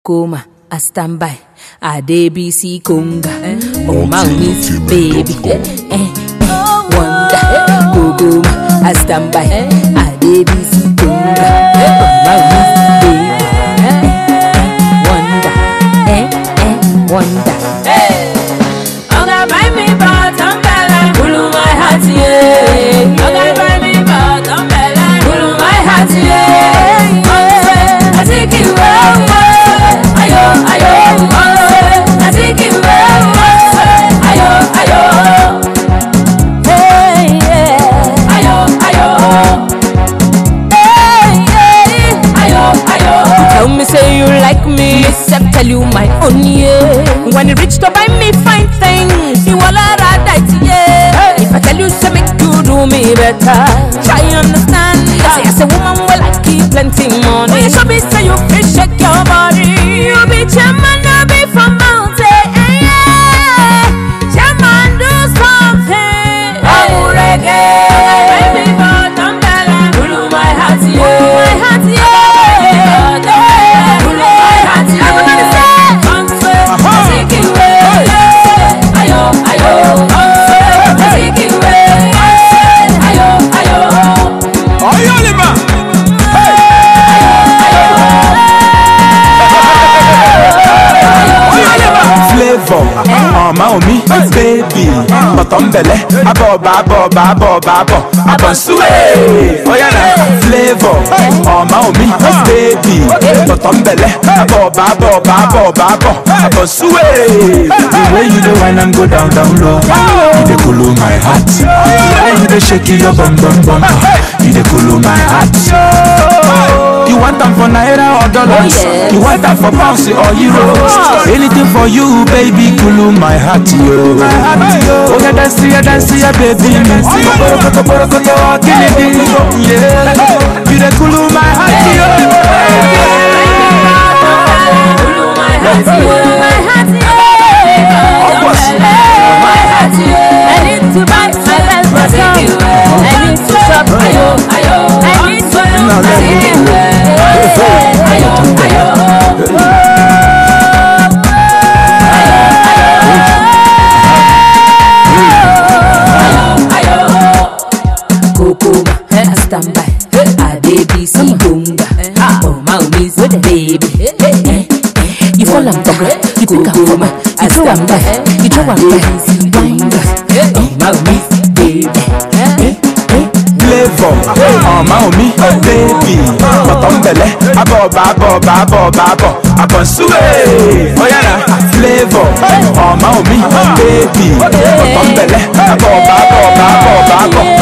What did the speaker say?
Kokoma, I stand by. I DBC Conga. Oh, my miss baby. Eh, eh, Wonder. Kokoma, I stand by. I DBC Conga. Oh, my miss baby. Eh, eh, Wonder. Eh, eh, Wonder. Oga buy me bottom bella, kulu my heart yeah. Oga buy me bottom bella, kulu my heart yeah. I take you away, ayo ayo. I take you away, ayo ayo. Hey, yeah. Ayo ayo. Hey, yeah. Ayo ayo. Tell me say you like me, except tell you my own yeah. When it reach to buy me fine things, you all are right yeah. If I tell you say make you do me better, try understand. Say as a woman well I keep plenty money. When you show me say you fit shake your body, you be chairman, you be from mountain. Yeah. Chairman do something. Oh reggae. Oga buy me bottom bella, kulu my heart yeah. My heart yeah. Kulu my heart yeah. Everybody say. I take you away, ayo ayo. I take you away, ayo ayo. Oyolima. Flavor, ọmọ omi, baby, bọ̀tọ̀ nbẹ̀lẹ̀, abọ̀ ọba abọ̀ ọba abọ̀ ọba abọ̀, abọ̀ nsúwé. Oya na flavor, ọmọ omi, baby, bọ̀tọ̀ nbẹ̀lẹ̀, abọ̀ ọba abọ̀ ọba abọ̀ ọba abọ̀, abọ̀ nsúwé. The way you dey whine and go down down low, you dey cool my heart. The way you dey shake your bum bum bum, you dey cool my heart. You want them for naira or dollars? Oh, yes. You want them for pounds or euros? Anything for you, baby, cool my heart, yo. Oh, yeah, dance, yeah, dance, yeah, baby. Borokoto, borokoto, kill it, yeah. You the cool my heart, yo. Kulu my heart yeah. My heart yeah. Of course. My heart yeah. I need to buy myself a song. I need to shop. Ayo ayo. I need to Now look let me Take you away, ayo ayo. Kokoma, I stand by. I DBC Gunga. Oh, my miss baby. You fall and back, you pick up for me. You throw and back, you throw and back. Wind up. Oh, my miss baby. Flavor, ọmọ omi, baby, bọ̀tọ̀ nbẹ̀lẹ̀, abọ̀ ọba abọ̀ ọba abọ̀ ọba abọ̀, abọ̀ nsúwé. Oya na flavor, ọmọ omi, baby, bọ̀tọ̀ nbẹ̀lẹ̀, abọ̀ ọba abọ̀ ọba abọ̀ ọba abọ̀,